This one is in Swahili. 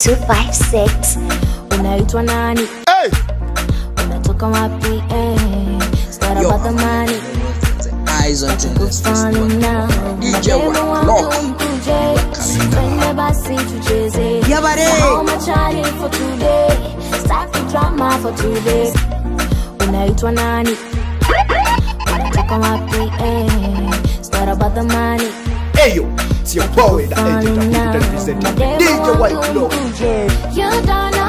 256 unaitwa nani Hey! unatoka wapi eh? It's not Yo. about the money Eyes on things. Kufana now. DJ Mademu White wangu Lock. mkuje. Twende basi tucheze Yabare. How much I need for today Start the drama for today unaitwa nani unatoka wapi eh? It's not about the money Hey yo, it's your boy, the agent of Peter representing DJ White Low. You don't know